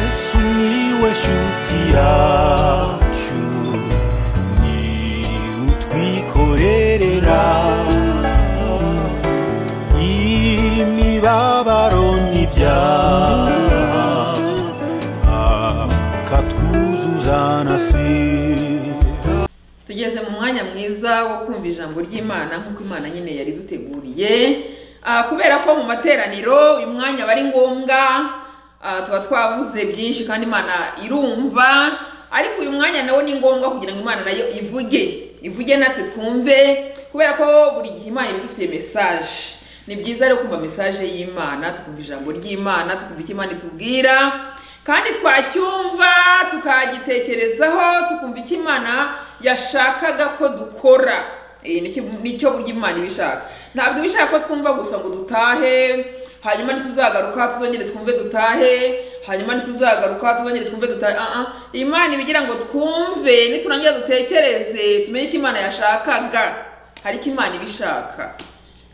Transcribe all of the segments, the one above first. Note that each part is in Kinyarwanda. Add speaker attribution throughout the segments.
Speaker 1: Miłeś utiaciu Ni utwikorerera Imibabaro n'ibyaha Akatwuzuzanasira
Speaker 2: tugeze mu mwanya mwiza wo kumva ijambo ry'imana nk'uko imana nyine yari duteguriye Ah, kubera ko mu materaniro uyu mwanya aba ari ngombwa ah, tuba twavuze byinshi kandi imana irumva ariko uyu mwanya nawo ni ngombwa kugira ngo imana nayo ivuge ivuge natwe twumve kubera ko buri gihe imana iba idufitiye mesaje ni byiza rero kumva mesaje y'imana tukumva ijambo ry'imana tukumva icyo imana itubwira kandi twacyumva tukagitekerezaho tukumva icyo imana yashakaga ko dukora Eh, ni iki- ni cyo burya imana ibishaka ntabwo ibishaka ko twumva gusa ngo dutahe hanyuma ntituzagaruka tuzongere twumve dutahe hanyuma ntituzagaruka tuzongere twumve dutahe Ah, ah. imana iba igira ngo twumve niturangira dutekereze tumenye icyo imana yashakaga hari icyo imana ibishaka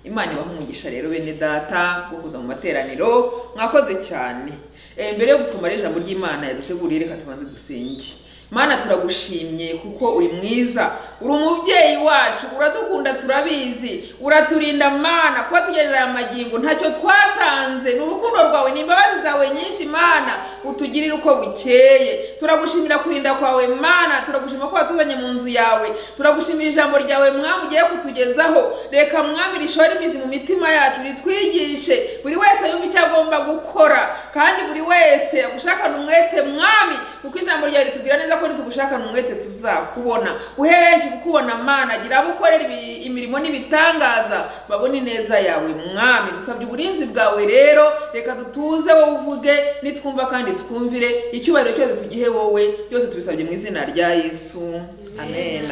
Speaker 2: imana ibaha umugisha rero bene data wo kuza mu materaniro mwakoze cyane Eh, mbere yo gusoma rero ijambo ry'imana yaduteguriye reka tubanze dusenge mana turagushimye kuko uri mwiza uri umubyeyi wacu uradukunda turabizi uraturinda mana kuba tugerera aya magingo ntacyo twatanze ni urukundo rwawe ni imbabazi zawe nyinshi mana utugirire uko bukeye turagushimira kurinda kwawe mana turagushimira ko watuzanye mu nzu yawe turagushimira ijambo ryawe mwami ugiye kutugezaho reka mwami rishore imizi mu mitima yacu ritwigishe buri wese yumva icyo agomba gukora kandi buri wese agushakana umwete mwami kuko ijambo ryawe ritubwira neza ko nitugushakana umwete tuzakubona uhe benshi kukubona mana gira abo ukorera ibi- imirimo n'ibitangaza babone ineza yawe mwami dusabye uburinzi bwawe rero reka dutuze wowe uvuge nitwumva kandi twumvire icyubahiro cyose tugihe wowe byose tubisabye mu izina rya yesu amen,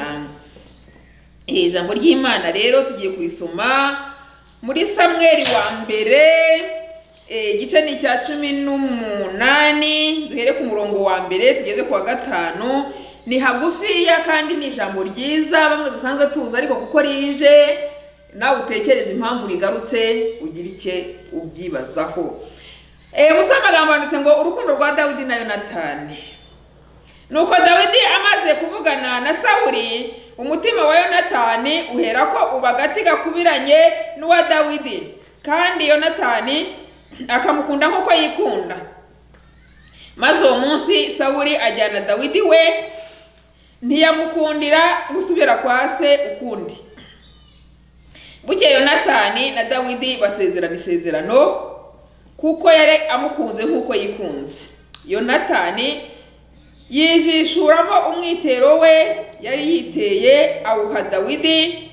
Speaker 2: Iri jambo ry'imana rero tugiye kurisoma muri samweri wa mbere eh, igice ni icya cumi n'umunani duhere ku murongo wa mbere tugeze ku wa gatanu ni hagufiya kandi ni ijambo ryiza bamwe dusanzwe tuzi ariko kuko rije nawe utekereza impamvu rigarutse ugira icye ubyibazaho Eh, umutwe w'amagambo wanditse ngo urukundo rwa dawidi na yonatani nuko dawidi amaze kuvugana na sawuli umutima wa yonatani uherako uba agati gakubiranye n'uwa dawidi kandi yonatani akamukunda nk'uko yikunda maze uwo munsi sawuli ajyana dawidi we ntiyamukundira gusubira kwa se ukundi bukeye yonatani na dawidi basezerana isezerano kuko yari amukunze nk'uko yikunze yonatani yijishuramo umwitero we yari yiteye awuha dawidi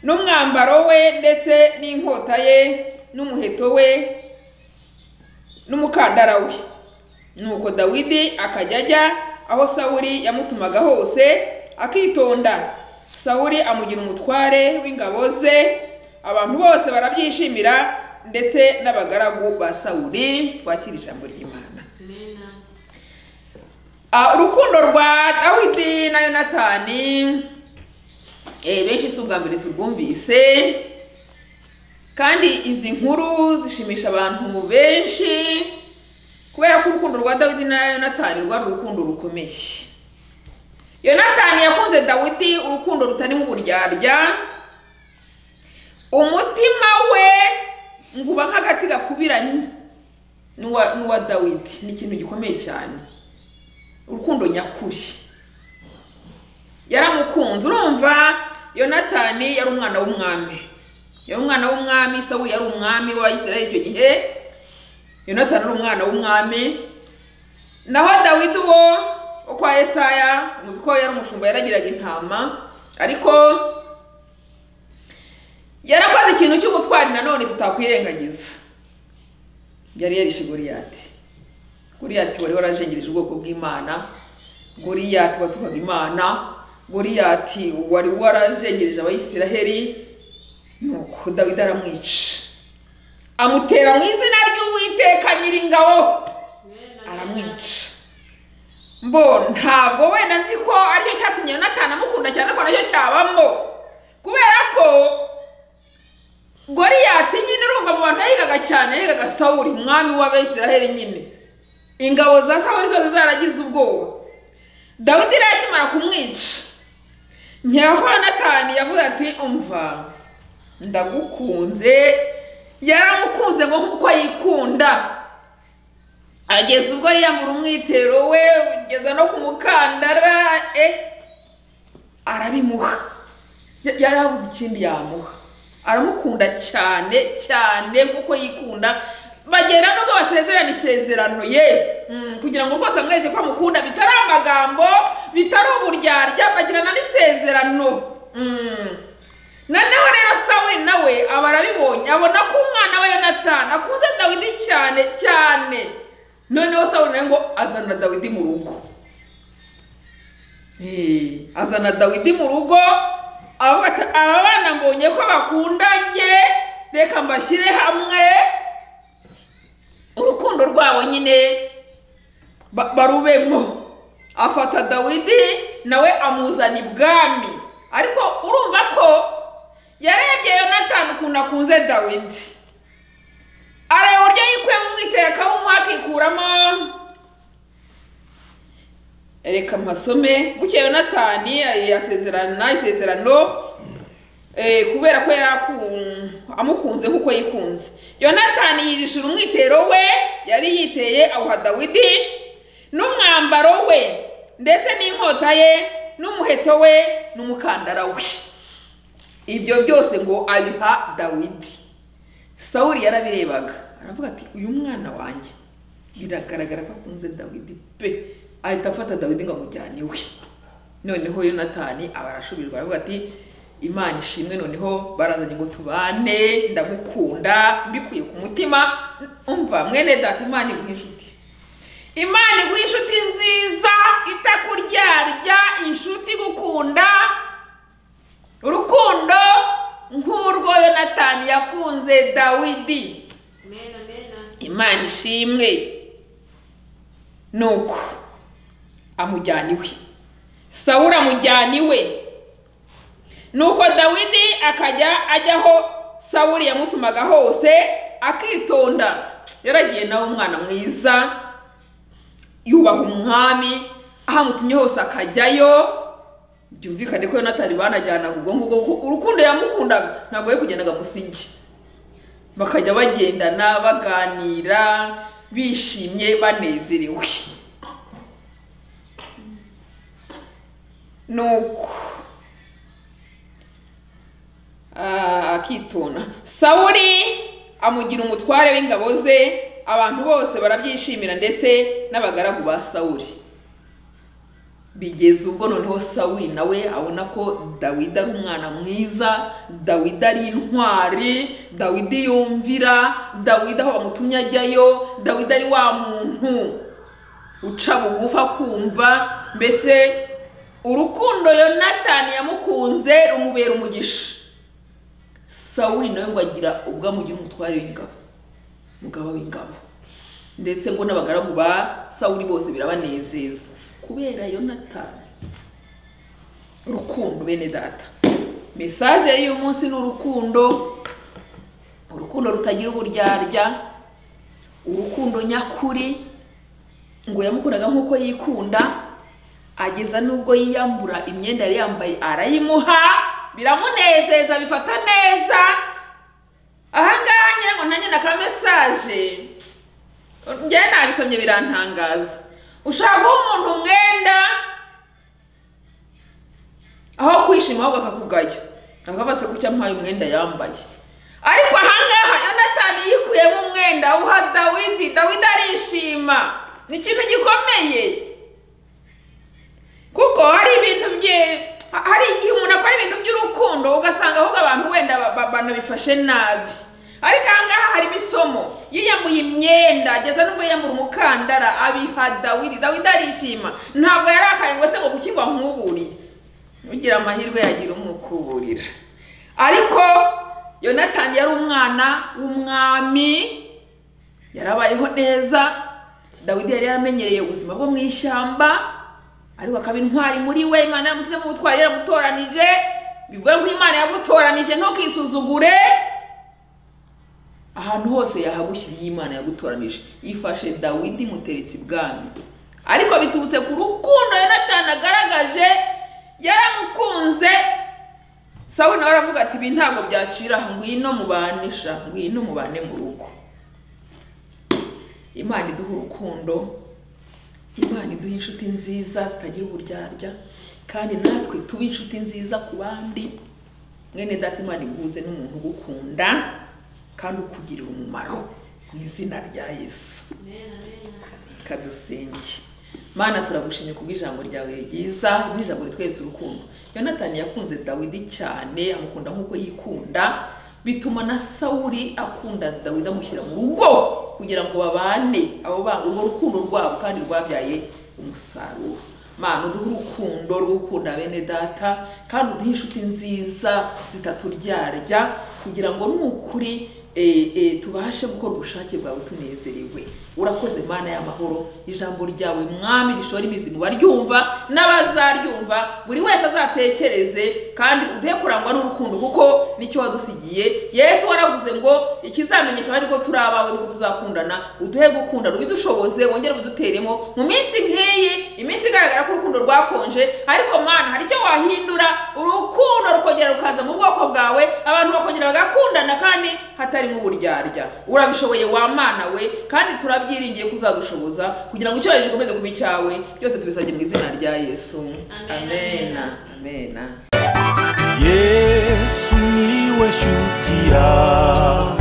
Speaker 2: n'umwambaro we ndetse n'inkota ye n'umuheto we n'umukandara we nuko dawidi akajya ajya aho sawuli yamutumaga hose akitonda sawuli amugira umutware w'ingabo ze abantu bose barabyishimira ndetse n'abagaragu ba sawuli twakira ijambo ry'imana Ah, urukundo rwa dawidi na yonatani eh, benshi si ubwa mbere turwumvise kandi izi nkuru zishimisha abantu benshi kubera ko urukundo rwa dawidi na yonatani rwari urukundo rukomeye yonatani yakunze dawidi urukundo rutarimo uburyarya umutima we ngo uba nk'agati gakubiranye n'uwa n'uwa dawidi ni ikintu gikomeye cyane urukundo nyakuri yaramukunze urumva yonatani yari umwana w'umwami yari umwana w'umwami sawuli yari umwami wa isirayeli icyo gihe yonatani ari umwana w'umwami naho dawidi wo wo kwa esaya muzi ko yari umushumba yaragiraga intama ariko yarakoze ikintu cy'ubutwari nanone tutakwirengagiza yari yarishe goliyati goriyati wari warajengereje ubwoko bw'imana goriyati watukaga imana goriyati wari warajengereje abayisiraheli nuko dawidi aramwica amutera mu izina ry'uwiteka nyiringabo aramwica mbo ntabwo wenda nzi ko aricyo cyatumye yonatani amukunda cyane ko nacyo cyabamo kubera ko goriyati nyine urumva mu bantu yahigaga cyane yahigaga sawuri umwami w'abisiraheli nyine ingabo za sawuli zose zaragize ubwoba dawidi rero akimara kumwica ntiyahonatani yavuze ati umva ndagukunze yaramukunze ngo nk'uko yikunda ageza ubwo yiyambura umwitero we ugeza no ku mukandara e arabimuha Ya- yari abuze ikindi yamuha aramukunda cyane cyane nk'uko yikunda bagenda nubwo basezerana isezerano ye Mm, kugira ngo rwose amwereke ko amukunda bitari amagambo bitari uburyarya bagirana n'isezerano Mm. noneho rero sawuli nawe aba arabibonye abona ko umwana we yonatani akuze dawidi cyane cyane noneho sawuli nawe ngo azana dawidi mu rugo Eh, azana dawidi mu rugo avuga ati aba bana mbonye ko bakundanye reka mbashyire hamwe urukundo rwabo nyine ba- barubemo afata dawidi nawe amuzana ibwami ariko urumva ko yarebye yonatani ukuntu akunze dawidi areba uburyo yikuyemo umwitero akawumuha akikuramo reka mpasome gutya yonatani eh, asezerana isezerano eh, kubera ko yari aku- amukunze nk'uko yikunze yonatani yijishura umwitero we yari yiteye awuha dawidi n'umwambaro we ndetse n'inkota ye n'umuheto we n'umukandara we ibyo byose ngo abiha dawidi sawuli yarabirebaga aravuga ati uyu mwana wanjye biragaragara ko akunze dawidi pe ahita afata dawidi ngo amujyane iwe noneho yonatani aba arashubijwe aravuga ati imana ishimwe noneho barazanye ngo tubane ndamukunda mbikuye ku mutima umva mwene data imana iguhe inshuti imana iguha inshuti nziza itakuryarya inshuti igukunda urukundo nk'urwo yonatani yakunze dawidi
Speaker 3: Amen, amen.
Speaker 2: imana ishimwe nuko amujyana iwe sawuri amujyana iwe nuko dawidi akajya ajya aho sawuri yamutumaga hose akitonda yaragiye nawe umwana mwiza yubaha umwami aho amutumye hose akajyayo byumvikane ko yonatani banajyanaga ubwo ngubwo kuko urukundo yamukundaga ntabwo we kugendaga musigi bakajya bagendana baganira bishimye banezerewe nuko ah, akitona sawuli amugira umutware w'ingabo ze abantu bose barabyishimira ndetse n'abagaragu ba sawuli bigeze ubwo noneho sawuli nawe abona ko dawidi ari umwana mwiza dawidi ari intwari dawidi yumvira dawidi aho bamutumye ajyayo dawidi ari wa muntu uca bugufa kumva mbese urukundo yonatani yamukunze rumubera umugisha sawuli nawe ngo agira ubwo amugira umutware w'ingabo umugaba w'ingabo ndetse ngo n'abagaragu ba sawuli bose birabanezeza kubera yonatani urukundo bene data mesaje y'uyu munsi ni urukundo urukundo rutagira uburyarya urukundo nyakuri ngo yamukundaga nk'uko yikunda ageza n'ubwo yiyambura imyenda yari yambaye arayimuha biramunezeza bifata neza ahangaha ngira ngo nanjye na ka mesaje njyewe nabisomye birantangaza ushaka guha umuntu umwenda aho kwishima ahubwo akakugaya akabase ku cyo ampaye umwenda yambaye ariko ahangaha yonatani yikuyemo umwenda awuha dawidi dawidi arishima ni ikintu gikomeye kuko hari ibintu bye ha- hari igihe umuntu akora ibintu by'urukundo ugasanga ahubwo abantu wenda ba- ba- banabifashe nabi ariko ahangaha hari imisomo yiyambuye imyenda ageza nubwo yiyambura umukandara abiha dawidi dawidi arishima ntabwo yarakaye ngo se ngo kuki wankuburiye ugira amahirwe yagira umukuburira ariko yonatani yari umwana w'umwami yarabayeho neza dawidi yari yaramenyereye ubuzima bwo mu ishyamba ariko akaba intwari muri we imana yaramushyize mu butwari yaramutoranije bivuga ngo imana yagutoranije ntukisuzugure ahantu hose yahagushyiriye imana yagutoranije yifashe dawidi muteretse ibwami ariko biturutse ku rukundo yonatani agaragaje yaramukunze sawuli nawe aravuga ati ibi ntabwo byacira ngwino mubanisha ngwino mubane mu rugo imana iduha urukundo imana iduha inshuti nziza zitagira uburyarya kandi natwe tuba inshuti nziza ku bandi mwene data imana ihuze n'umuntu ugukunda kandi ukugirira umumaro mu izina rya yesu kadusenge mana turagushimye kubw'ijambo ryawe ryiza n'ijambo ritweretse urukundo yonatani yakunze dawidi cyane amukunda nk'uko yikunda bituma na sawuli akunda dawidi amushyira mu rugo kugira ngo babane abo bana urwo rukundo rwabo kandi rwabyaye umusaruro mana uduhe urukundo rwo gukunda bene data kandi uduhe inshuti nziza zitaturyarya kugira ngo nukuri eh, eh, tubashe gukora ubushake bwawe tunezerewe urakoze mana y'amahoro ijambo ryawe mwami rishora imizi mu baryumva n'abazaryumva buri wese azatekereze kandi uduhe kurangwa n'urukundo kuko nicyo wadusigiye yesu waravuze ngo ikizamenyesha abandi ko turi abawe nuko tuzakundana uduhe gukunda rubidushoboze wongere ubiduteremo mu minsi nk'iyi iminsi igaragara ko urukundo rwakonje ariko mana hari icyo wahindura urukundo rukongera rukaza mu bwoko bwawe abantu bakongera bagakundana kandi hatarimo uburyarya urabishoboye wa mana we kandi turabyiringiye kuzadushoboza kugira ngo icyubahiro gikomeze kuba icyawe byose tubisabye mu izina rya yesu amena amena
Speaker 1: yesu niwe shuti yawe